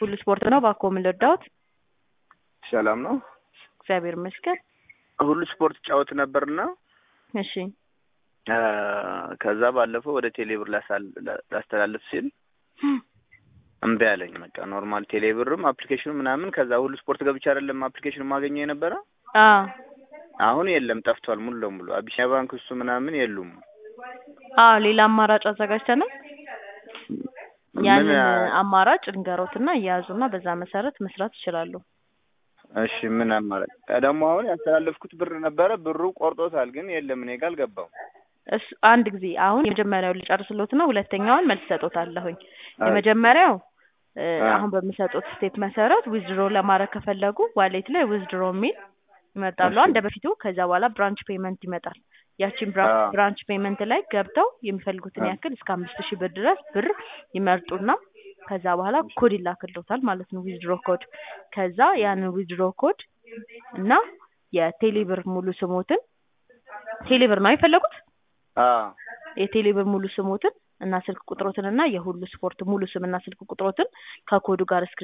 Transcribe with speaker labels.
Speaker 1: ሁሉ ስፖርት ነው። እባክዎ ምን ልርዳዎት?
Speaker 2: ሰላም ነው።
Speaker 1: እግዚአብሔር ይመስገን።
Speaker 2: ሁሉ ስፖርት ጫወት ነበርና
Speaker 1: እሺ
Speaker 2: አ፣ ከዛ ባለፈው ወደ ቴሌብር ላሳል- ላ- ላስተላልፍ ሲል እምቢ አለኝ። በቃ ኖርማል ቴሌብርም አፕሊኬሽኑ ምናምን ከዛ ሁሉ ስፖርት ገብቼ አይደለም አፕሊኬሽኑ ማገኘው የነበረ
Speaker 1: አ
Speaker 2: አሁን የለም ጠፍቷል ሙሉ ለሙሉ አቢሲኒያ ባንክ እሱ ምናምን የሉም።
Speaker 1: አ ሌላ አማራጭ አዘጋጅተናል። ያንን
Speaker 2: ምን
Speaker 1: አማራጭ እንገሮትና እያያዙና በዛ መሰረት መስራት ይችላሉ።
Speaker 2: እሺ ምን አማራጭ ደግሞ አሁን ያስተላለፍኩት ብር ነበረ ብሩ ቆርጦታል፣ ግን የለም እኔ ጋር አልገባም።
Speaker 1: እሱ አንድ ጊዜ አሁን የመጀመሪያው ልጨርስሎት ነው። ሁለተኛውን መልስ ሰጦታለሁኝ።
Speaker 2: አይ።
Speaker 1: የመጀመሪያው እ፣
Speaker 2: አ።
Speaker 1: አሁን በሚሰጡት ስቴፕ መሰረት ዊዝድሮ ለማድረግ ከፈለጉ ዋሌት ላይ ዊዝድሮ የሚል ይመጣሉ
Speaker 2: እሺ።
Speaker 1: እንደ በፊቱ። ከዛ በኋላ ብራንች ፔመንት ይመጣል። ያቺን
Speaker 2: አ።
Speaker 1: ብራንች ፔመንት ላይ ገብተው የሚፈልጉትን
Speaker 2: አ።
Speaker 1: ያክል እስከ አምስት ሺህ ብር ድረስ ብር ይመርጡና ከዛ በኋላ ኮድ ይላክልዎታል ማለት ነው፣ ዊዝድሮ ኮድ። ከዛ ያንን ዊዝድሮ ኮድ እና የቴሌብር ሙሉ ስሞትን ቴሌብር ነው የፈለጉት
Speaker 2: አ
Speaker 1: የቴሌብር ሙሉ ስሞትን እና ስልክ ቁጥሮትን እና የሁሉ ስፖርት ሙሉ ስምና ስልክ ቁጥሮትን ከኮዱ ጋር